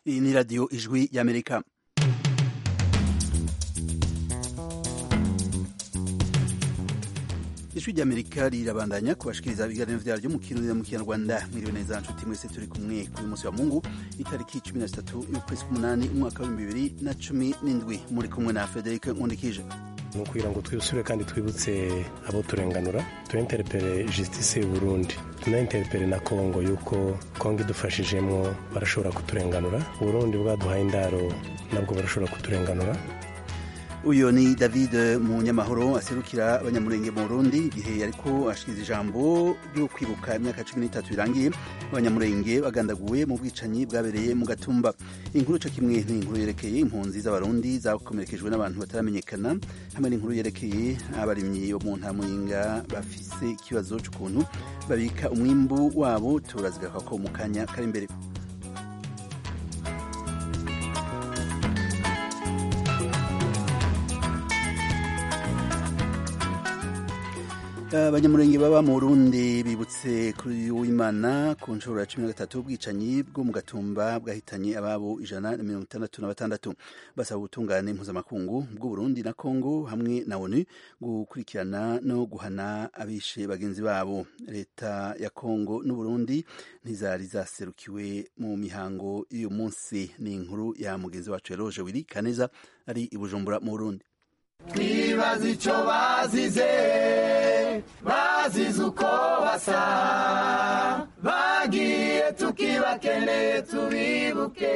iyi ni radiyo ijwi y'amerika ijwi ry'amerika rirabandanya kubashikiriza ibiganiro vyaryo mu kirundi mu kinyarwanda mwiriwe neza nshuti mwese turi kumwe kuri munsi wa mungu itariki cumi na zitatu y'ukwezi k'umunani umwaka w'ibihumbi bibiri na cumi n'indwi muri kumwe na frederic nkundikije ni ukugira ngo twisure kandi twibutse abo turenganura tuinterpere justice y'uburundi tunainterpere na kongo yuko kongo idufashijemo barashobora kuturenganura uburundi bwaduhaye indaro nabwo barashobora kuturenganura uyu ni david munyamahoro aserukira abanyamurenge mu burundi igihe ariko ashikiriza ijambo ryo kwibuka imyaka cumi n'itatu irangiye abanyamurenge bagandaguwe mu bwicanyi bwabereye mu gatumba inkuru co kimwe n'inkuru yerekeye impunzi z'abarundi zakomerekejwe n'abantu bataramenyekana hamwe n'inkuru yerekeye abarimyi bo mu ntamuyinga bafise ikibazo c'ukuntu babika umwimbu wabo turazigaka ko mu kanya kari imbere abanyamurenge baba mu burundi bibutse kuri w'imana ku nshuro ya cumi na gatatu ubwicanyi bwo mu gatumba bwahitanye ababo ijana na mirongo itandatu na batandatu basaba ubutungane mpuzamakungu bw'uburundi na kongo hamwe na onu gukurikirana no guhana abishe bagenzi babo leta ya kongo n'uburundi ntizari zaserukiwe mu mihango y'uyu munsi ni inkuru ya mugenzi wacu eroje wiri kaneza ari i bujumbura mu burundi twibaza icyo bazize bazize uko basa bagiye tukibakeneye tubibuke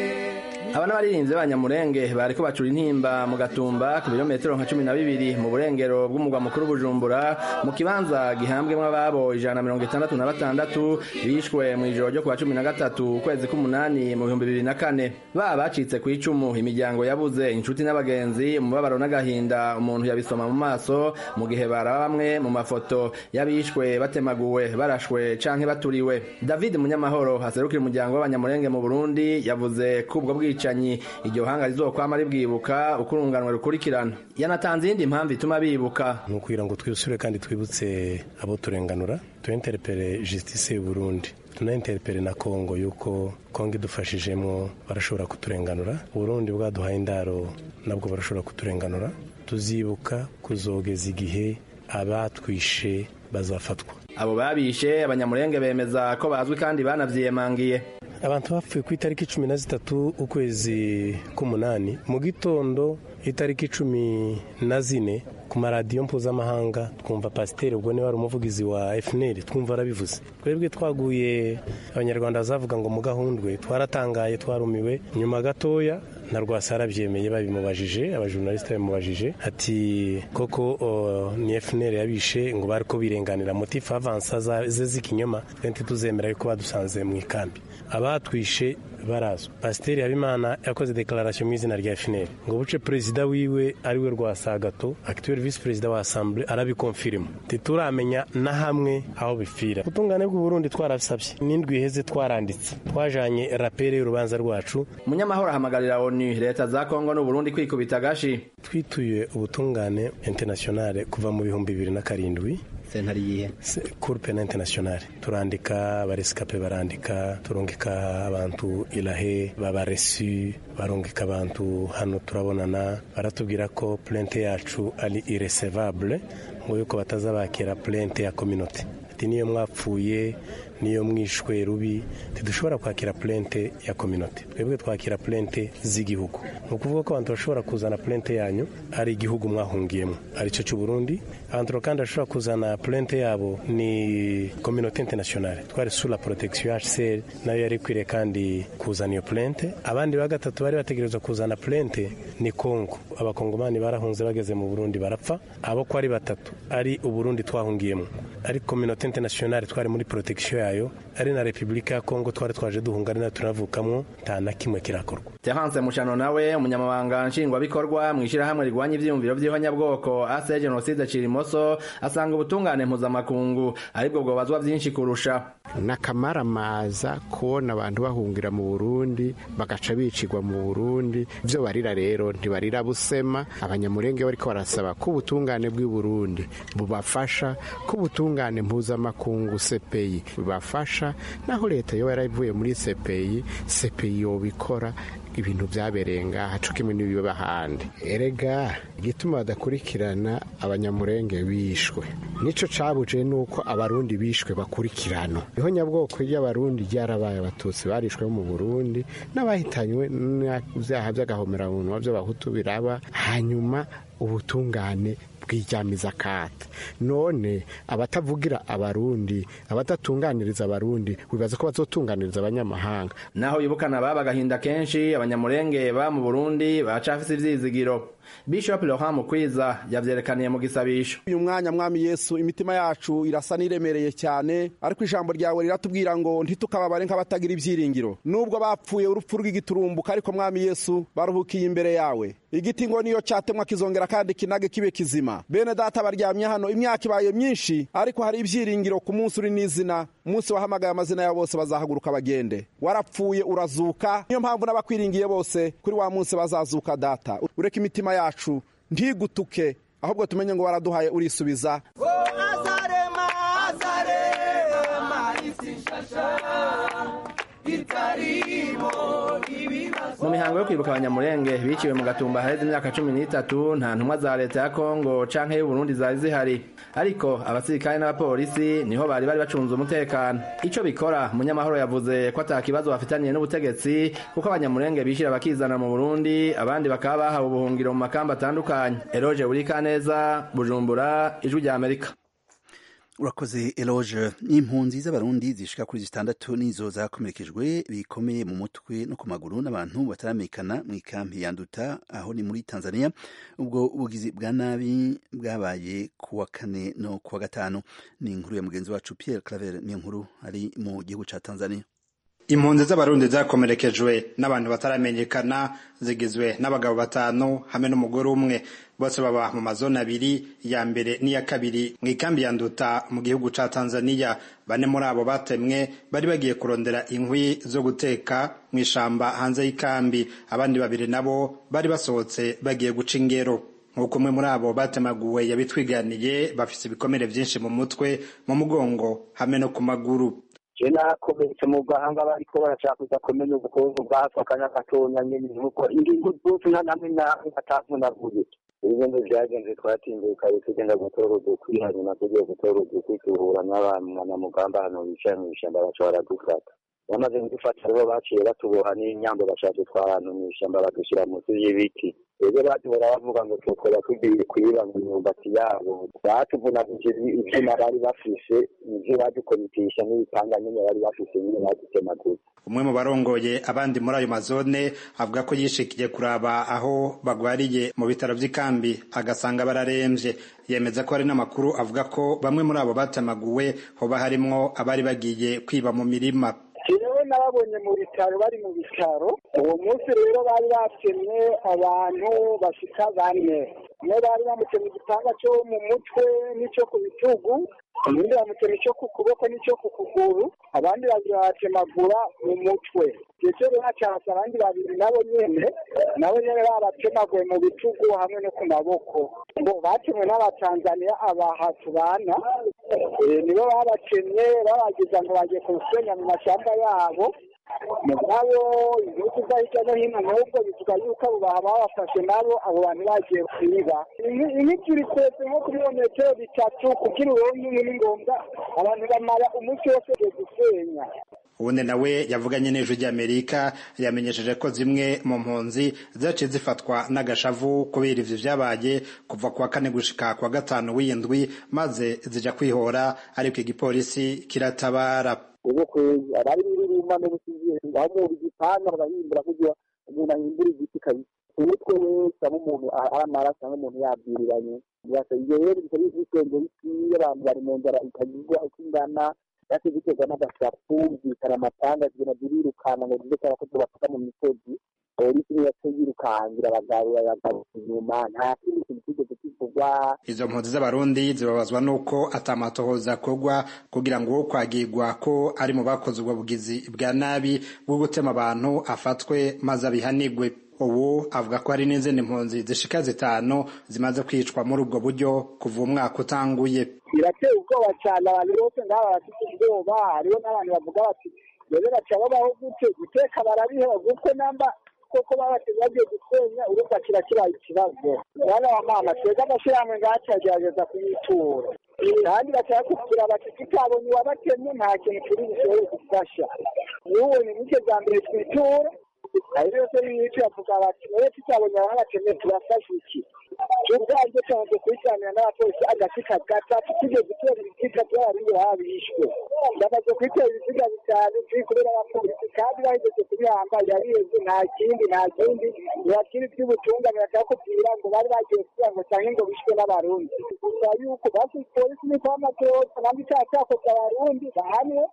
aba n'abaririmbyi b'abanyamurenge bariko bacura intimba mu gatumba ku birometero nka cumi na bibiri mu burengero bw'umugwa mukuru bujumbura mu kibanza gihambwemwo ababo ijana na mirongo itandatu na batandatu bishwe mu ijoro ryo kuwa cumi na gatatu ukwezi k'umunani mu bihumbi bibiri na kane baba bacitse ku icumu imiryango yabuze inshuti n'abagenzi umubabaro n'agahinda umuntu yabisoma mu maso mu gihe baraba bamwe mu mafoto y'abishwe batemaguwe barashwe canke baturiwe david munyamahoro haserukira umuryango w'abanyamurenge mu burundi yavuze ko ubwo bwicanyi iryo hanga rizokwama ribwibuka uko urunganwe rukurikirana yanatanze iyindi mpamvu ituma bibuka ni ukugira ngo twisure kandi twibutse abo turenganura tuinterpere justice y'uburundi tunainterpere na kongo yuko kongo idufashijemo barashobora kuturenganura uburundi bwaduhaye indaro nabwo barashobora kuturenganura tuzibuka kuzogeza igihe abatwishe bazafatwa abo babishe abanyamurenge bemeza ko bazwi kandi banavyiyemangiye abantu bapfuye ku itariki cumi na zitatu ukwezi k'umunani mu gitondo itariki cumi na zine ku maradiyo mpuzamahanga twumva pasiteri ubwo niwe wari umuvugizi wa fnr twumva arabivuze twebwe twaguye abanyarwanda bazavuga ngo mu gahundwe twaratangaye twarumiwe nyuma gatoya na rwasa arabyemeye babimubajije abajurnalisite babimubajije ati koko ni fnr yabishe ngo bari ko birenganira motifu avansa ze z'ikinyoma twenti tuzemera yuko badusanze mu ikambi abatwishe barazwa pasiteri habimana yakoze dekararasiyo mu izina rya fnr ngo buce perezida wiwe ariwe rwasagato akituweri visi perezida wa asambure arabikonfirima ntituramenya na hamwe aho bipfira ubutungane bw'uburundi twarabisabye n'indwi iheze twaranditse twajanye rapere y'urubanza rwacu munyamahoro ahamagarira onu leta za kongo n'uburundi kwikubita agashi twituye ubutungane internationale kuva mu bihumbi bibiri na karindwi sentare yihe cour penal internationale turandika abaresikape barandika turungika abantu ilahe babaresu barungika abantu hano turabonana baratubwira ko plente yacu ari irrecevable ngo yuko batazabakira plente ya communauté ati niyo mwapfuye niyo mwishwe rubi ntidushobora kwakira plente ya communauté twebwe twakira plente z'igihugu ni ukuvuga ko abantu bashobora kuzana plente yanyu ari igihugu mwahungiyemo aricyo cy'u Burundi abantu kandi bashobora kuzana plente yabo ni communauté internationale twari sous la protection ya HCR nayo yari ikwiriye kandi kuzana iyo plente abandi ba gatatu bari bategerezwa kuzana plente ni Kongo abakongomani barahunze bageze mu Burundi barapfa abo ko ari batatu ari uburundi twahungiyemo ari communauté internationale twari muri protection yayo ari na repubulika ya kongo twari twaje duhunga ari nayo tunavukamwo nta na kimwe kirakorwa Terence Mushano nawe umunyamabanga nshingwabikorwa mu ishyirahamwe rigwanya ivyiyumviro vy'ihonyabwoko ase genocide cirimoso asanga ubutungane mpuzamakungu aribwo bwobazwa vyinshi kurusha n'akamaramaza kubona abantu bahungira mu burundi bagaca bicirwa mu burundi ibyo barira rero ntibarira busema abanyamurenge bariko barasaba ko ubutungane bw'i burundi bubafasha ko ubutungane mpuzamakungu sepeyi yobafasha naho leta yo yaravuye muri sepeyi sepeyi yobikora ibintu byabereye ngaha co kimwe n'ibiba ahandi erega igituma badakurikirana abanyamurenge bishwe nico cabuje nuko abarundi bishwe bakurikirana niho nyabwoko ry'abarundi ryarabaye abatutsi barishwe mu burundi n'abahitanywe n'ivyaha vy'agahomeranwa vy'abahutu biraba hanyuma ubutungane bwijyamiza kate none abatavugira abarundi abadatunganiriza abarundi wibaza ko bazotunganiriza abanyamahanga naho yibukana baba agahinda kenshi abanyamurenge ba mu burundi bacafise ivyizigiro bishop laurent mukwiza yavyerekaniye mu gisabisho uyu mwanya mwami yesu imitima yacu irasa n'iremereye cyane ariko ijambo ryawe riratubwira ngo ntitukababare nk'abatagira ibyiringiro nubwo bapfuye urupfu rw'igiturumbuka ariko mwami yesu baruhukiye imbere yawe igiti ngo niyo cyatemwa kizongera kandi kinage kibe kizima bene data baryamye hano imyaka ibaye myinshi ariko hari ibyiringiro ku munsi uri n'izina umunsi wahamagaye amazina yabo bose bazahaguruka bagende warapfuye urazuka niyo mpamvu n'abakwiringiye bose kuri wa munsi bazazuka data ureka imitima yacu ntigutuke ahubwo tumenye ngo waraduhaye urisubiza azarema azarema isi nshasha itarimo ibibazo mu mihango yo kwibuka abanyamurenge biciwe mu gatumba haheze imyaka cumi n'itatu nta ntumwa za leta ya kongo canke y'uburundi zari zihari ariko abasirikare n'abapolisi niho bari bari bacunze umutekano ico bikora munyamahoro yavuze ko ata kibazo bafitaniye n'ubutegetsi kuko abanyamurenge bishira bakizana mu burundi abandi bakaba bahawe ubuhungiro mu makamba atandukanye eroge burikaneza bujumbura ijwi rya amerika urakoze eloge impunzi z'abarundi zishika kuri zitandatu nizo zakomerekejwe bikomeye mu mutwe no ku maguru n'abantu bataramenyekana mu ikampi yanduta aho ni muri tanzania ubwo ubugizi bwa nabi bwabaye ku wa kane no ku wa gatanu ni inkuru ya mugenzi wacu pierre claver niyo nkuru ari mu gihugu ca tanzania impunzi z'abarundi zakomerekejwe n'abantu bataramenyekana zigizwe n'abagabo batanu hamwe n'umugore umwe bose baba mu mazone abiri ya mbere n'iya kabiri mu ikambi ya nduta mu gihugu ca tanzania bane muri abo batemwe bari bagiye kurondera inkwi zo guteka mu ishamba hanze y'ikambi abandi babiri nabo bari basohotse bagiye guca ingero nk'uko umwe muri abo batemaguwe yabitwiganiye bafise ibikomere vyinshi mu mutwe mu mugongo hamwe no ku maguru je nakomeretse mu gahanga bariko barashaka kuza kumenya ubukungu bwako akanya gatonya nyene nuko ingingo zose nta namwe namwe atavunaguye ibintu vyagenze twatinduka tugenda gutora udukwi hanyuma tugiye gutora udukwi duhura n'abanyamugamba hano bicaye mw'ishamba baca baradufata bamaze kudufata rero baciye batuboha n'inyambo bashaka dutwara ahantu mw'ishamba badushyira munsi y'ibiti rero batubona bavuga ngo tukora tugiye kwiba mu myumbati yabo batuvunaguje ivyuma bari bafise nivyo badukomitisha n'ibipanga nyene bari bafise nyene badutemaguza umwe mu barongoye abandi muri ayo mazone avuga ko yishikiye kuraba aho bagwariye mu bitaro vy'ikambi agasanga bararemvye yemeza ko hari n'amakuru avuga ko bamwe muri abo batemaguwe hoba harimwo abari bagiye kwiba mu mirima jewe nababonye mu bitaro bari mu bitaro uwo munsi rero bari batemye abantu bashika bane umwe bari bamutemye igipanga cyo mu mutwe n'ico ku bitugu ubundi bamutemye ico ku kuboko n'ico ku kuguru abandi babiri babatemagura mu mutwe ndetse rero hacasa abandi babiri nabo nyene nabo nyene babatemaguye mu bitugu hamwe no ku maboko ngo batemwe n'abatanzaniya abaha tubana nibo babatemye babagiza ngo bagiye kubusenya mu mashamba yabo mugabo ibihugu vya hirya no hino n'ubwo bivuga yuko abo baha babafashe nabo abo bantu bagiye kwiba imiti iri kwese nko kuri metero bitatu kugira uronke inkwi ni ngombwa abantu bamara umunsi wose bagiye gusenya ubundi nawe yavuganye n'ijwi ry'amerika yamenyesheje ko zimwe mu mpunzi zaciye zifatwa n'agashavu kubera ivyo vyabaye kuva kuwa kane gushika kuwa gatanu w'indwi maze zija kwihora ariko igipolisi kiratabara ubu kwezi abari birima no gusiziye aho umuntu igipanga bagahimbura kugira umuntu ahimbura igiti kabisa umutwe wese aba umuntu ari amaraso cyangwa umuntu yabwiriranye ibyo rero bikaba bisenge bikwiye abantu bari mu nzara ikagirwa uko ingana yase biterwa n'agasapu zikara amatanga zigenda zirirukana ngo zize cyangwa ko bafata mu misozi polisi niyo yaciye yirukangira abagabo babagaruka inyuma nta kindi kintu kigeze kivugwa izo mpunzi z'abarundi zibabazwa n'uko atamatohoza akorwa kugira ngo uwo kwagirwa ko ari mu bakoze ubwo bugizi bwa nabi bwo gutema abantu afatwe maze abihanigwe ubu avuga ko hari n'izindi mpunzi zishika zitanu zimaze kwicwa muri ubwo buryo kuva umwaka utanguye birateye ubwoba cyane abantu bose ngaho bafite ubwoba hariho n'abantu bavuga bati rero baca babaho gute guteka barabiheba kuko namba koko babateze bagiye gusenya urumva kiba kibaye ikibazo mwana wa mama twebwe amashyirahamwe ngacu agerageza kuyitura kandi bashaka kugira bati tutabonye uwabatemye nta kintu turi bushobore gufasha n'ubonye muke za mbere twitura ari yose yica bavuga bati nawe tutabonye ababatemye turafasha iki ubwanjye tumaze kubiganira n'abapolisi agafika gatatu tugeze gutera ibiziga by'abarundi babishwe ndamaze kwitera ibiziga bitanu turi kubera abapolisi kandi bahejeje kubihamba yariheze nta kindi nta kindi ntibakiri by'ubutungane bakakubwira ngo bari bagiye kugira ngo cyangwa ngo bishwe n'abarundi gusa yuko basi polisi ni kwa matoza nandi icyaha cyakoze abarundi bahanwe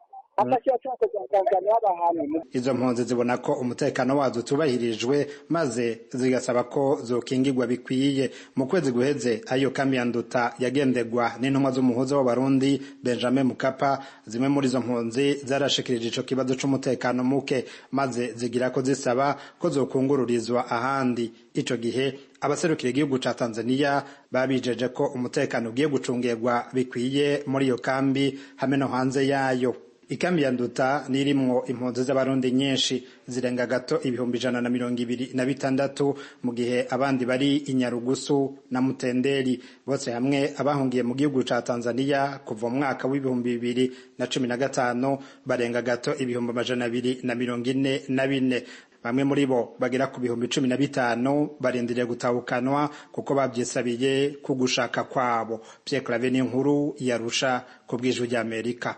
izo mpunzi zibona ko umutekano wazo utubahirijwe maze zigasaba ko zokingirwa bikwiye mu kwezi guheze ayo kambi ya nduta yagendegwa n'intumwa z'umuhuza w'abarundi benjamin mukapa zimwe muri izo mpunzi zarashikirije ico kibazo c'umutekano muke maze zigira ko zisaba ko zokungururizwa ahandi ico gihe abaserukira igihugu ca tanzania babijeje ko umutekano ugiye gucungirwa bikwiye muri iyo kambi hamwe no hanze yayo ikambi ya nduta nirimwo impunzi z'abarundi nyinshi zirenga gato ibihumbi ijana na mirongo ibiri na bitandatu mu gihe abandi bari inyarugusu na mutenderi bose hamwe abahungiye mu gihugu ca tanzania kuva mu mwaka w'ibihumbi bibiri na cumi na gatanu barenga gato ibihumbi amajana abiri na mirongo ine na bine bamwe muri bo bagera ku bihumbi cumi na bitanu barindiriye gutahukanwa kuko babyisabiye ku gushaka kwabo pierre clave n'inkuru yarusha ku bw'ijwi ry'amerika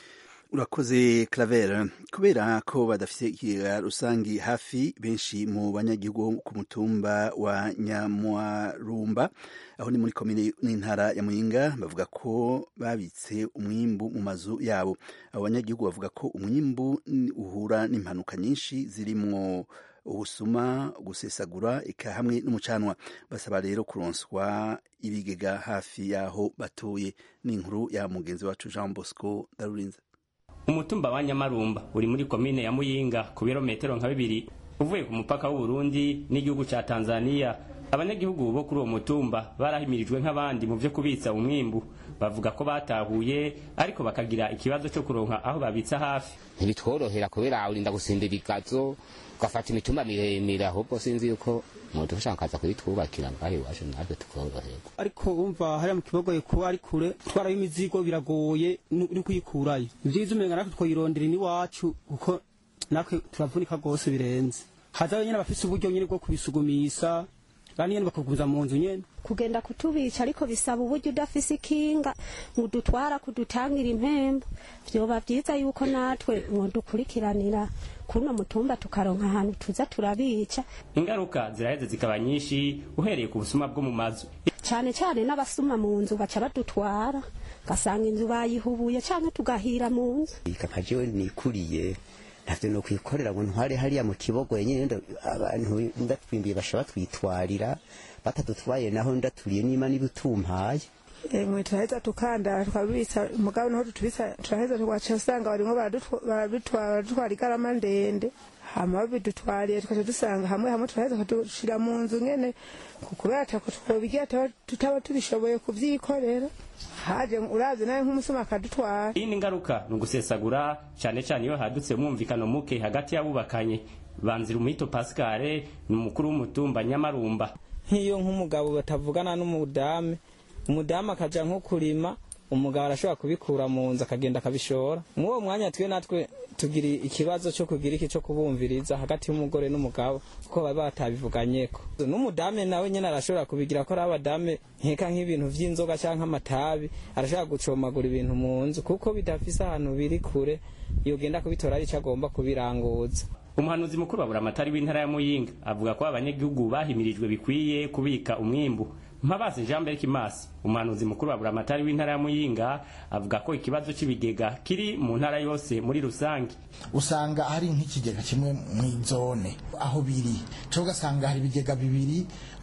urakoze claver kubera ko badafite ikigega rusangi hafi benshi mu banyagihugu ku mutumba wa nyamwarumba aho ni muri komine n'intara ya muyinga bavuga ko babitse umwimbu mu mazu yabo abo banyagihugu bavuga ko umwimbu uhura n'impanuka nyinshi zirimwo ubusuma gusesagura eka hamwe n'umucanwa basaba rero kuronswa ibigega hafi y'aho batuye n'inkuru ya mugenzi wacu jean bosco darurinze umutumba wa nyamarumba uri muri komine ya muyinga ku birometero nka bibiri uvuye ku mupaka w'uburundi n'igihugu ca tanzania abanyagihugu bo kuri uwo mutumba barahimirijwe nk'abandi mu vyo kubitsa umwimbu bavuga ko batahuye ariko bakagira ikibazo cyo kuronka aho babitsa hafi ntibitworohera kubera urinda gusindira igazo ugafata imitumba miremire ahubwo sinzi yuko umuntu ushaka kaza kuyitwubakira ngaho iwacu natwe tukoroherwa ariko umva hariya mu kibogoye kuba ari kure twaraho imizigo biragoye uri kuyikurayo ibyiza umenga natwe twayirondera iwacu kuko natwe turavunika rwose birenze hazayo nyine abafise uburyo nyine bwo kubisugumisa kandi nyine bakaguza mu nzu nyene kugenda kutubica ariko bisaba uburyo udafise ikinga ngo udutwara kudutangira impembo vyoba vyiza yuko natwe mwodukurikiranira kuno mutumba tukaronka ahantu tuza turabica ingaruka ziraheze zikaba nyinshi uhereye ku busuma bwo mu mazu cane cane n'abasuma mu nzu baca badutwara gasanga inzu bayihubuye canke tugahira mu nzu nka jewe nikuriye ntavyo no kwikorera ngo ntware hariya mu kibogo nyene abantu ndatwimbiye basha batwitwarira batadutwaye naho ndaturiye nima nibutumpaye mwe turaheza tukanda tukabitsa mugabo niho tutubitsa turaheza tugaca usanga barimwo baradutwara igarama ndende hama babidutwariye tukaca dusanga hamwe hamwe turaheza tukadushira mu nzu nyene kubera atako twobigira tutaba tubishoboye kuvyikorera haje urazi nawe nk'umusuma akadutwara iyi ni ingaruka ni ugusesagura cyane cyane iyo hadutse umwumvikano muke hagati y'abubakanye banzira umuhito pascale ni umukuru w'umutumba nyamarumba nk'iyo nk'umugabo batavugana n'umudamu umudamu akaja nko kurima umugabo arashobora kubikura mu nzu akagenda akabishora mw'uwo mwanya twe natwe tugira ikibazo cyo kugira iki cyo kubumviriza hagati y'umugore n'umugabo kuko baba batabivuganyeko n'umudamu nawe nyine arashobora kubigira ko ari abadame nkeka nk'ibintu vy'inzoga canke amatabi arashobora gucomagura ibintu mu nzu kuko bidafise ahantu biri kure yogenda kubitora ari ico agomba kubiranguza umuhanuzi mukuru wa buramatari w'intara ya muyinga avuga ko abanyagihugu bahimirijwe bikwiye kubika umwimbu mpabazi jean berk masi umuhanuzi mukuru wa buramatari w'intara ya muyinga avuga ko ikibazo c'ibigega kiri mu ntara yose muri rusange usanga hari nk'ikigega kimwe mw'izone aho biri cyo ugasanga hari ibigega bibiri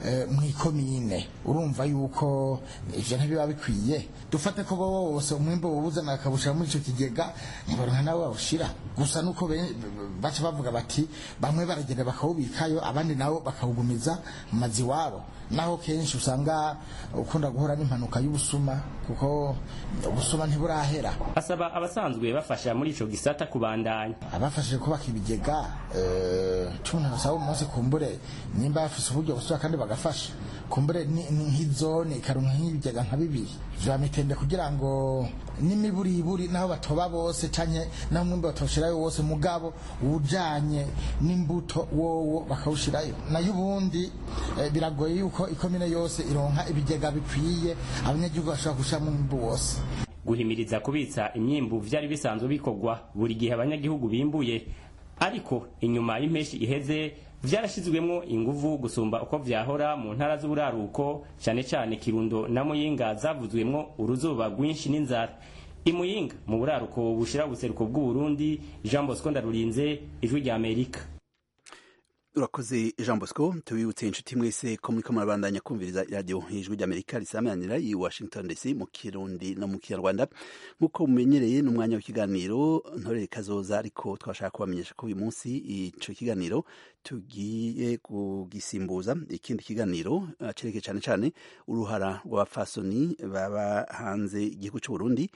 mw'ikomine urumva yuko ivyo ntibiba bikwiye dufate ko bo bose umwimbo bawuzana akawushira muri ico kigega ntibaronka nawe bawushira gusa nuko baca bavuga bati bamwe baragenda bakawubikayo abandi nabo bakawugumiza mu mazi iwabo naho kenshi usanga usanga ukunda guhura n'impanuka y'ubusuma kuko ubusuma ntiburahera asaba abasanzwe bafasha muri ico gisata kubandanya abafashije kubaka ibigega eh, cumi na basaba umunsi kumbure nimba bafise uburyo busubira kandi bagafasha kumbure ni- ni nk'izone ikaronka nk'ibigega nka bibiri vya mitende kugira ngo n'imiburiburi naho batoba bose canke naho mwimbe batoshirayo wose mugabo ujanye n'imbuto wowo bakawushirayo nayo ubundi eh, biragoye yuko ikomine yose ironka ibigega bikwiye abanyagihugu bashobora gushiramwo umwimbu wose guhimiriza kubitsa imyimbu vyari bisanzwe bikorwa buri gihe abanyagihugu bimbuye ariko inyuma y'impeshi iheze vyarashizwemwo inguvu gusumba uko vyahora mu ntara z'uburaruko cane cane kirundo na muyinga zavuzwemwo uruzuba rwinshi n'inzara imuyinga mu buraruko bushira ubuseruko bw'uburundi jean bosco ndarurinze ijwi rya amerika urakoze jean bosco tubibutse inshuti mwese ko muriko murabandanya kumviriza iradiyo ijwi ry'amerika risamanira i washington dc mu kirundi no mu kinyarwanda nk'uko mumenyereye n'umwanya w'ikiganiro ntorere kazoza ariko twashaka kubamenyesha ko uyu munsi ico kiganiro tugiye kugisimbuza ikindi kiganiro uh, cerekeye cane cane uruhara rw'abafasoni baba hanze igihugu c'uburundi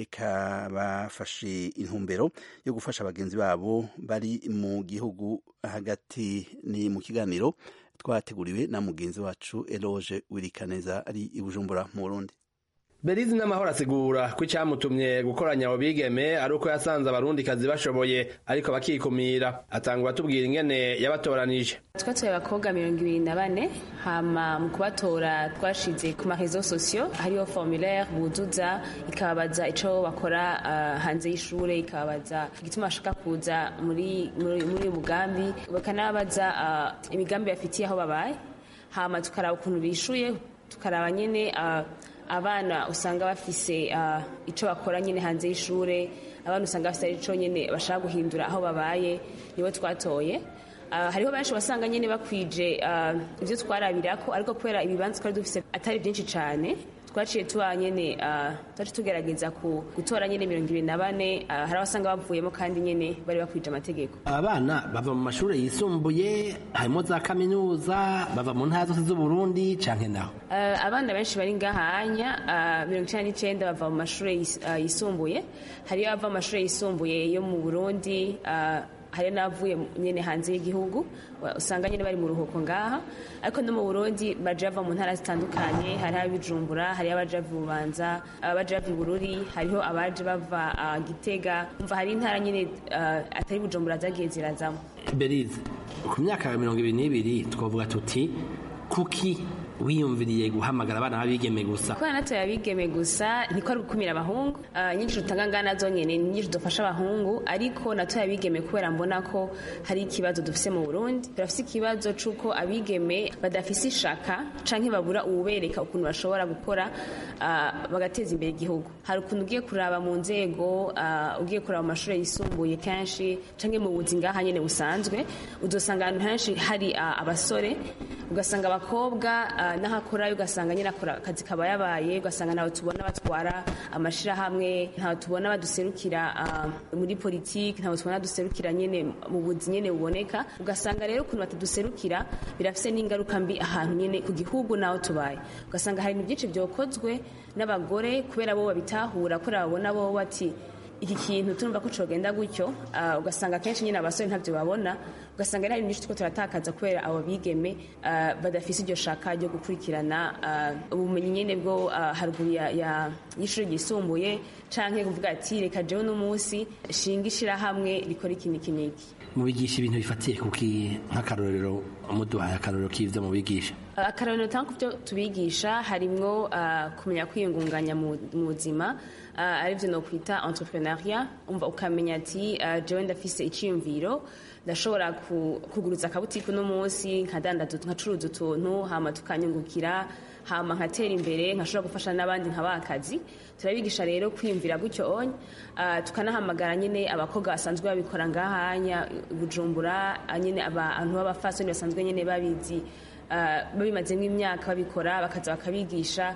eka bafashe intumbero yo gufasha bagenzi babo bari mu gihugu hagati ni mu kiganiro twateguriwe na mugenzi wacu Eloge Wirikaneza ari i Bujumbura mu Burundi Berizi n'amahoro asigura ko icyamutumye gukoranya abo bigeme ari uko yasanze abarundikazi bashoboye ariko bakikumira atangura atubwira ingene yabatoranije twatoye abakobwa mirongo ibiri na bane hama mu kubatora twashize ku marezo sosiyo hariho formulaire buzuza ikababaza ico bakora uh, hanze y'ishure ikababaza igituma bashaka kuza muri muri muri uyu mugambi bakanababaza uh, imigambi bafitiye aho babaye hama tukaraba ukuntu bishuye tukaraba nyene uh, abana usanga bafise uh, ico bakora nyene hanze y'ishure abana usanga bafise ico nyene bashaka guhindura aho babaye nibo twatoye Uh, hariho benshi wasanga nyene bakwije uh, ivyo twarabirako ariko kubera ibibanza twari dufise atari byinshi cane twaciye tuba nyene uh, twaciye tugerageza ku gutora nyene mirongo ibiri na bane uh, hari abasanga bavuyemo kandi nyene bari bakwije amategeko abana bava mu mashuri yisumbuye harimo za kaminuza bava mu ntara zose z'uburundi canke naho uh, abana benshi bari ngahanya uh, mirongo icenda n'icenda bava mu mashuri yis, uh, yisumbuye hariyo abava mu mashuri yisumbuye yo mu burundi uh, hari n'abavuye nyene hanze y'igihugu usanga nyene bari mu ruhuko ngaha ariko no mu burundi baje bava mu ntara zitandukanye hari abijumbura hari abaje bava bubanza abaje bava bururi hariho abaje bava uh, gitega umva hari intara nyene uh, atari bujumbura zagiye zirazamo berize ku myaka ya mirongo ibiri n'ibiri twavuga tuti kuki wiyumviriye guhamagara abana b'abigeme gusa kubera natoye abigeme gusa ntiko ari gukumira abahungu uh, nyinshi dutanga ngana zo nyene nyinshi dufasha abahungu ariko natoye abigeme kubera mbona ko hari ikibazo dufise mu Burundi turafise ikibazo c'uko abigeme badafise ishaka canke babura uwubereka ukuntu bashobora gukora uh, bagateza imbere igihugu hari ukuntu ugiye kuraba mu nzego uh, ugiye kuraba mu mashuri yisumbuye kenshi canke mu buzi ngaha nyene busanzwe uzosanga ahantu henshi hari uh, abasore ugasanga abakobwa uh, n'ahakorayo ugasanga nyine akora akazi kaba yabaye ugasanga ntawe tubona batwara amashirahamwe ntawe tubona baduserukira uh, muri politiki ntawe tubona duserukira nyine mu buzi nyine buboneka ugasanga rero ukuntu bataduserukira birafise n'ingaruka mbi ahantu nyine ku gihugu naho tubaye ugasanga hari ibintu byinshi byokozwe n'abagore kubera bo babitahura kubera babona bo bati iki kintu turumva ko cogenda gutyo uh, ugasanga kenshi nyine abasore ntavyo babona ugasanga ari ibintu two turatakaza kubera abo bigeme uh, badafise iryo shaka ryo gukurikirana uh, ubumenyi nyene bwo uh, haruguru y'ishuri ryisumbuye canke kuvuga ati reka jewe n'umunsi shinga ishirahamwe rikora iki niki niki mubigisha ibintu bifatiye kuki nk'akarorero muduhaye akarorero k'ivyo mubigisha akarorero tanga kuvyo tubigisha harimwo uh, kumenya kwiyungunganya mu buzima uh, arivyo no kwita entrepreneuria umva ukamenya ati uh, jewe ndafise iciyumviro ndashobora kuguruza akabutiki uno munsi nkadandaza nkacuruza utuntu hama tukanyungukira hama nkatera imbere nkashobora gufasha n'abandi nkabakazi turabigisha rero kwiyumvira gutyo onye uh, tukanahamagara nyine abakobwa basanzwe babikora ngahanya bujumbura nyine abantu b'abafasoni basanzwe nyine babizi uh, babimazemo imyaka babikora bakaza bakabigisha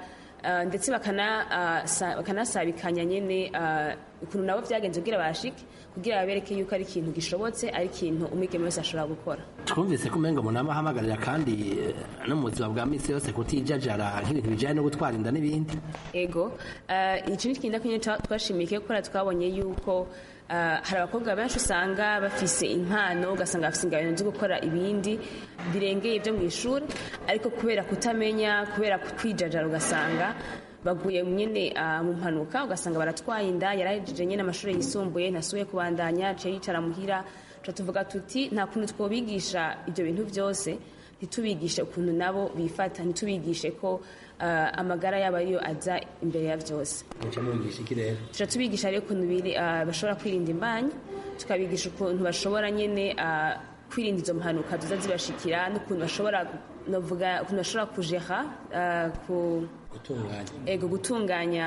uh, ndetse bakana, uh, sa, bakanasabikanya nyene uh, ukuntu nabo vyagenze kugira bashike kugira babereke yuko ari ikintu gishobotse ari ikintu umwigeme wese ashobora gukora twumvise ko umengo umuntu aba ahamagarira kandi eh, no mu buzima bwa misi yose kutijajara nk'ibintu bijyanye no gutwara inda n'ibindi ego uh, iki ni ikintu kinini twashimiye kubera twabonye yuko Uh, hari abakobwa benshi usanga bafise impano ugasanga bafise ingabano zo gukora ibindi birengeye byo mu ishuri ariko kubera kutamenya kubera kwijajara ugasanga baguye nyine uh, mu mpanuka ugasanga baratwaye inda yarahejeje nyine amashuri yisumbuye ntasuye kubandanya aciye yicara muhira tuvuga tuti nta kuntu twobigisha ibyo bintu byose ntitubigishe ukuntu nabo bifata ntitubigishe ko uh, amagara yabo ariyo aza imbere ya byose muca mubigisha iki rero tuca tubigisha rero ukuntu biri uh, bashobora kwirinda imbanyi tukabigisha ukuntu bashobora nyine uh, kwirinda izo mpanuka tuza zibashikira n'ukuntu bashobora novuga ukuntu bashobora kujera uh, ku gutunganya ego gutunganya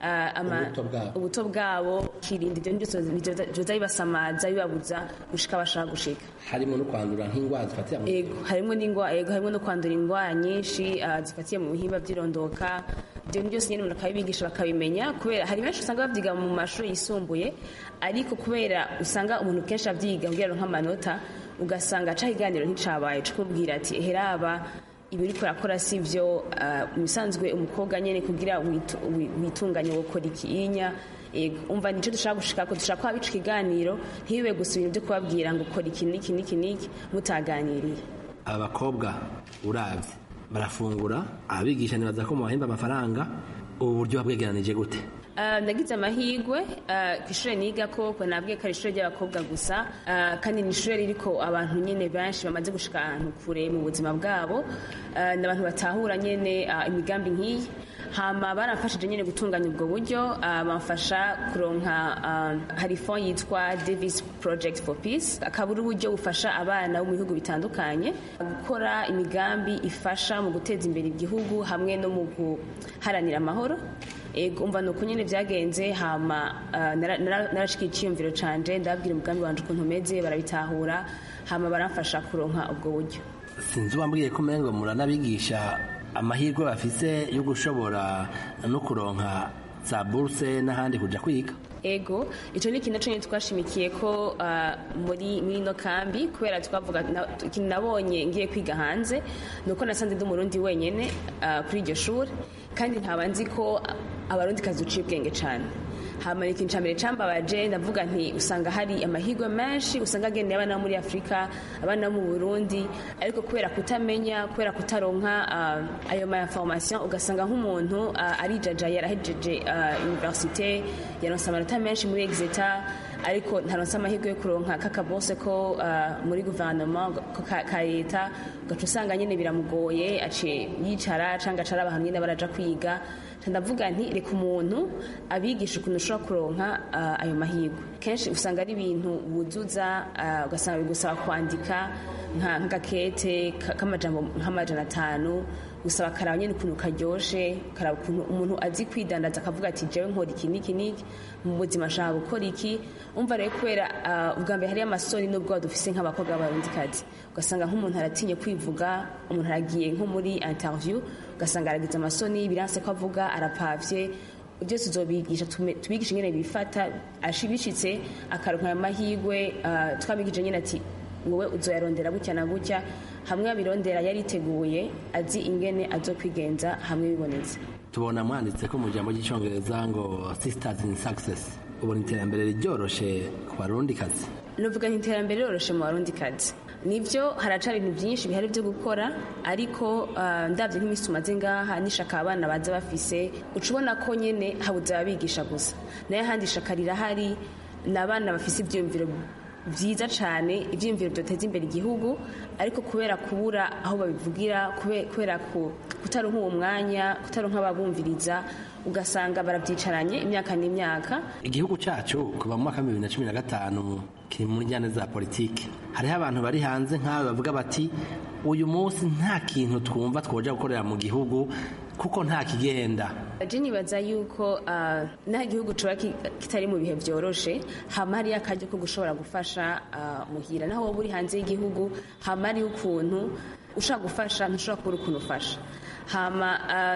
ubuto bwabo kirinda ibyo byose byoza bibasamaza bibabuza gushika bashaka gushika harimo no kwandura nk'indwara zifatira mu ego harimo n'indwara ego harimo no kwandura indwara nyinshi uh, zifatiye mu bihimba by'irondoka ibyo byose nyine umuntu akabibigisha bakabimenya kubera hari benshi usanga bavyiga mu mashuri yisumbuye ariko kubera usanga umuntu kenshi avyiga kugira nk'amanota ugasanga aca iganiro nticabaye cukubwira ati heraba ibi uriko urakora si byo bisanzwe umukobwa nyine kugira witunganye gukora ikinya umva nicyo dushaka gushika ko dushaka ko abica ikiganiro ntibibe gusa ibintu byo kubabwira ngo ukora iki n'iki n'iki n'iki mutaganiriye aba bakobwa urabye barafungura abigisha ntibaza ko mubahemba amafaranga ubu buryo bwegeranije gute nagize amahirwe ku ishuri niga ko nabwiye ko ari ishuri ry'abakobwa gusa kandi ni ishuri ririko abantu nyine benshi bamaze gushika ahantu kure mu buzima bwabo ni abantu batahura nyine imigambi nk'iyi hama baramfashije nyine gutunganya ubwo buryo bamfasha kuronka hari fond yitwa davis project for peace akaba ari uburyo bufasha abana bo mu bihugu bitandukanye gukora imigambi ifasha mu guteza imbere igihugu hamwe no mu guharanira amahoro umva ni uko nyine byagenze hama narashikiye icyiyumviro canje ndababwira umugambi wanje ukuntu umeze barabitahura hama baramfasha kuronka ubwo buryo sinzi uwambwiye ko umengo muranabigisha amahirwe bafise yo gushobora no kuronka za buruse n'ahandi kuja kwiga ego icyo ni ikintu cyonyine twashimikiye ko muri muri ino kambi kubera twavuga ikintu nabonye ngiye kwiga hanze ni uko nasanze ndi umurundi wenyine kuri iryo shuri kandi nkaba nzi ko abarundi kazi uciye ubwenge cyane hama ikintu cya mbere cambabaje ndavuga nti usanga hari amahirwe menshi usanga agendeye abana muri afurika abana mu burundi ariko kubera kutamenya kubera kutaronka uh, ayo ma information ugasanga nk'umuntu uh, arijajaye yarahejeje uh, universite yaronse amanota menshi muri exeter ariko ntaronse amahirwe yo kuronka kakabose ko muri guverinoma ka leta ugaca usanga nyine biramugoye aciye yicara cyangwa acara abantu nyine baraja kwiga ndavuga nti reka umuntu abigisha ukuntu ushobora kuronka ayo mahirwe kenshi usanga ari ibintu wuzuza ugasanga bigusaba kwandika nk'agakete k'amajambo nk'amajana atanu gusaba karaba nyine ukuntu karyoshe karaba ukuntu umuntu azi kwidandaza akavuga ati jewe nkora iki n'iki n'iki mu buzima ashaka gukora iki umva rero kubera ubwa mbere hariyo amasoni n'ubwo dufise nk'abakobwa b'abarundikazi ugasanga nk'umuntu aratinye kwivuga umuntu aragiye nko muri interview ugasanga aragize amasoni biranse ko avuga arapavye byose tuzobigisha tubigisha nyine bifata bishitse akaronka ayo mahirwe twabigije nyine ati wowe uzoyarondera gutya na gutya hamwe abirondera yariteguye azi ingene azokwigenza hamwe bibonetse tubona mwanditse ko mu jambo ry'icyongereza ngo sisters in success ubona iterambere ryoroshe ku barundikazi nuvuga nti iterambere riroroshe mu barundikazi nibyo haracari ibintu byinshi bihari byo gukora ariko uh, ndabye nk'iminsi tumaze ngaha n'ishaka abana baza bafise uca ubona ko nyene habuze ababigisha gusa nayo ahandi ishaka rirahari ni abana bafise ivyiyumviro byiza cyane ibyiyumviro byateza imbere igihugu ariko kubera kubura aho babivugira kubera kutaronka uwo mwanya kutaronka ababumviriza ugasanga barabyicaranye imyaka n'imyaka igihugu cyacu kuva mu mwaka wa bibiri na cumi na gatanu kiri mu njyana za politiki hariho abantu bari hanze nk'aho bavuga bati uyu munsi nta kintu twumva twoja gukorera mu gihugu kuko nta kigenda je nibaza yuko uh, nta gihugu coba kitari mu bihe vyoroshe hama hariyo akaryo ko gushobora gufasha uh, muhira naho woba uri hanze y'igihugu hama hariyo ukuntu ushaka gufasha ntushobora kubura ukuntu ufasha hama uh,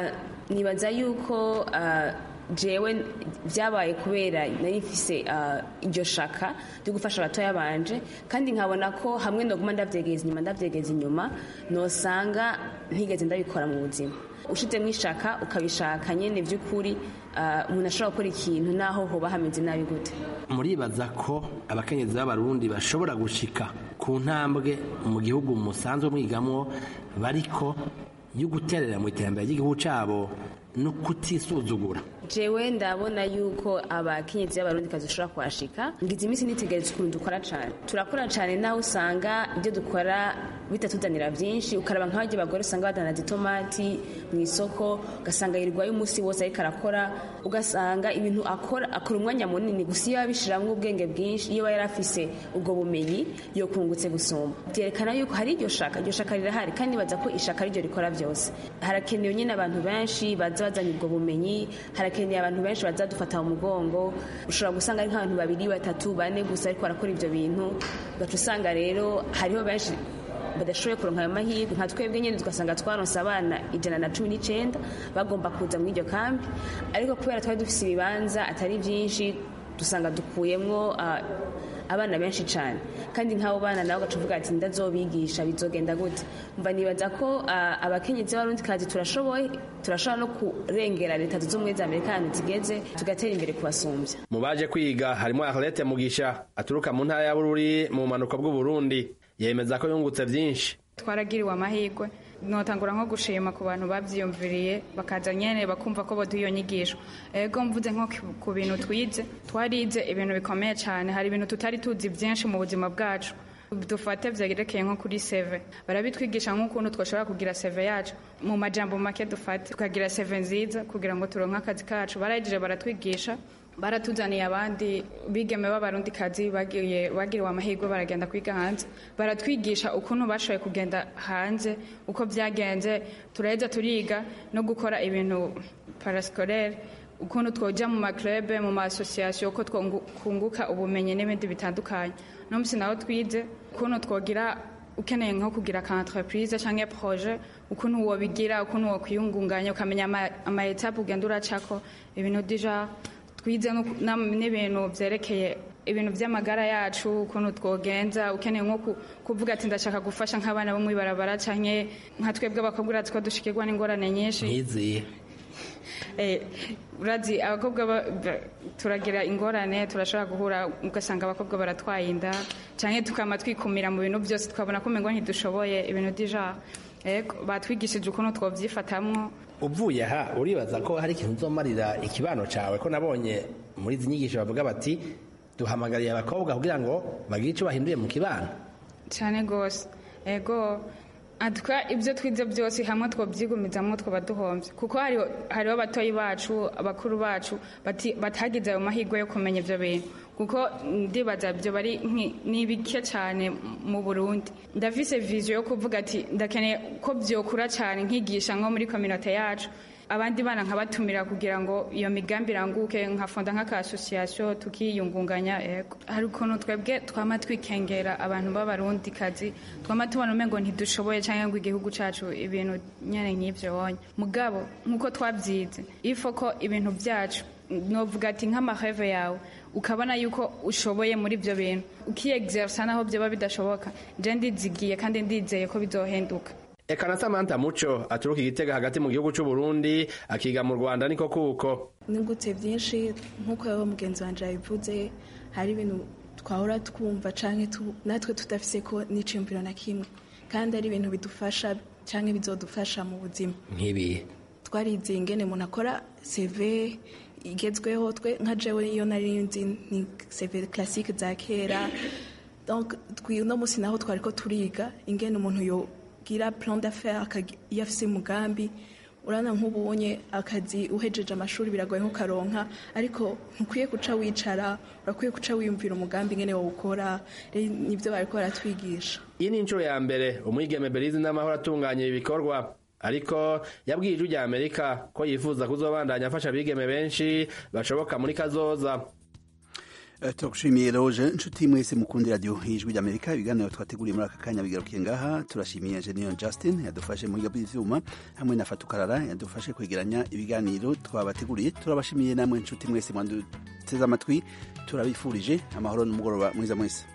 nibaza yuko ah, jewe byabaye kubera nari mfise ah, iryo shaka ryo gufasha abatoya banje kandi nkabona ko hamwe ndoguma ndavyegeza inyuma ndavyegeza inyuma nosanga ntigeze ndabikora mu buzima ushizemo ishaka ukabishaka nyene vy'ukuri ah, umuntu ashobora gukora ikintu naho hoba hameze nabi gute muribaza ko abakenyezi b'abarundi bashobora gushika ku ntambwe mu gihugu musanzwe mwigamwo bariko yo guterera mu iterambere ry'igihugu cabo no kutisuzugura jewe ndabona yuko abakenyezi b'abarundi kazi ushobora kuhashika ngize iminsi nitegereza ukuntu dukora cane turakora cane naho usanga ibyo dukora bitatuzanira vyinshi ukaraba nk'abarya bagore usanga badanaza itomati mu isoko ugasanga yirirwayo umunsi wose ariko arakora ugasanga ibintu akora akora umwanya munini gusa iyo abishiramwo ubwenge bwinshi iyo aba yari afise ubwo bumenyi yokungutse gusumba byerekana yuko hari iryo shaka iryo shaka rirahari kandi baza ko ishaka ariryo rikora byose harakenewe nyine abantu benshi baza bazanye ubwo bumenyi harakenewe abantu benshi baza dufata mu mugongo ushobora gusanga ari nk'abantu babiri batatu bane gusa ariko barakora ibyo bintu ugaca usanga rero hariho benshi badashoboye kuronka ayo mahirwe nka twebwe nyine tugasanga twaronse abana ijana na cumi n'icenda bagomba kuza muri iryo kambi ariko kubera twari dufise ibibanza atari byinshi dusanga dukuyemwo ah, abana benshi cyane kandi nk'abo bana nabo ugaca uvuga ati ndazobigisha bizogenda gute mba nibaza ko ah, abakenyezi b'abarundi kazi turashoboye turashobora no kurengera leta zunze ubumwe za amerika ahantu zigeze tugatera imbere kubasumbya mu baje kwiga harimo Arlette Mugisha aturuka mu ntara ya Bururi mu bumanuko bw'Uburundi yemeza ko yungutse byinshi twaragiriwe amahirwe notangura nko gushima ku bantu babyiyumviriye bakaza nyene bakumva ko boduha iyo nyigisho ego mvuze nko ku- ku bintu twize twarize ibintu bikomeye cyane hari ibintu tutari tuzi byinshi mu buzima bwacu dufate vyerekeye nko kuri seve barabitwigisha nk'ukuntu twashobora kugira seve yacu mu majambo make dufate tukagira seve nziza kugira ngo turonke akazi kacu barayigije baratwigisha baratuzaniye abandi bigeme b'abarundikazi bagiye bagiriwe amahirwe baragenda kwiga hanze baratwigisha ukuntu bashoboye kugenda hanze uko byagenze turaheza turiga no gukora ibintu parasikorere ukuntu twoja mu maklube mu maasosiyasiyo uko twokunguka ubumenyi n'ibindi bitandukanye no musi naho twize ukuntu twogira ukeneye nko kugira ka entreprise canke projet ukuntu wobigira ukuntu wokwiyungunganya ukamenya ama- ama etape ugenda uracako ibintu deja twize no ku- nam- n'ibintu vyerekeye ibintu vy'amagara yacu ukuntu twogenza ukeneye nko ku- kuvuga ati ndashaka gufasha nk'abana bo mw'ibarabara canke nka twebwe abakobwa urazi ko dushikirwa n'ingorane nyinshi nkiziye Eh, urazi abakobwa ba- ba- turagira ingorane turashobora guhura ugasanga abakobwa baratwaye inda canke tukama twikumira mu bintu byose tukabona ko umengo ntidushoboye ibintu dija ego batwigishije ukuntu twovyifatamwo uvuye aha uribaza ko hari ikintu uzomarira ikibano cawe ko nabonye muri izi nyigisho bavuga bati duhamagariye abakobwa kugira ngo bagire ico bahinduye mu kibano cyane gose ego atwa ibyo twize byose hamwe twobyigumizamo twaba duhombye kuko hariho hariho abatoyi bacu abakuru bacu bati- batagize ayo mahirwe yo kumenya ibyo bintu kuko ndibaza ibyo bari nki- ni bike cyane mu burundi ndafise viziyo yo kuvuga ati ndakeneye ko byokura cyane nkigisha nko muri kominote yacu abandi bana nkabatumira kugira ngo iyo migambi iranguke nkafonda nk'aka-association tukiyungunganya ego hari ukuntu twebwe twama twikengera abantu b'abarundi kazi twama tubona umengo ntidushoboye cyangwa ngo igihugu cacu ibintu nyene nk'ivyo wonye mugabo nk'uko twabyize ifo ko ibintu byacu novuga ati nk'amaheve yawe ukabona yuko ushoboye muri ibyo bintu ukiexersa naho byoba bidashoboka je ndizigiye kandi ndizeye ko bizohenduka Eka na Samantha Muco aturuka igitega hagati mu gihugu c'u Burundi akiga mu Rwanda niko kuko nungutse byinshi nk'uko yaba mugenzi wanjye yabivuze hari ibintu twahora twumva canke tu- natwe tudafise ko n'iciyumviro na kimwe kandi ari ibintu bidufasha canke bizodufasha mu buzima nk'ibihe twarize ingene umuntu akora CV igezweho twe nka jewe iyo nari nzi ni CV classique za kera donc twi- uno munsi naho twari ko turiga ingene umuntu yogira plan d'affaires akagi- iyo afise umugambi urana nk'ubunye akazi uhejeje amashuri biragoye nko karonka ariko ntukwiye guca wicara urakwiye guca wiyumvira umugambi ingene wawukora rero nivyo bariko baratwigisha iyi ni inshuro ya mbere umwigeme Belize n'amahoro atunganya ibi bikorwa ariko yabwiye ijwi rya Amerika ko yifuza kuzobandanya afasha abigeme benshi bashoboka muri kazoza Eh, turagushimiye roje inshuti mwese mukundi radio ijwi ry'amerika ibiganiro twateguriye muri aka kanya bigarukiye ngaha turashimiye engineer justin yadufashe mu bw'ivyuma hamwe na fatukarara yadufashe kwegeranya ibiganiro twabateguriye turabashimiye namwe inshuti mwese mwanduteze amatwi turabifurije amahoro n'umugoroba mwiza mwese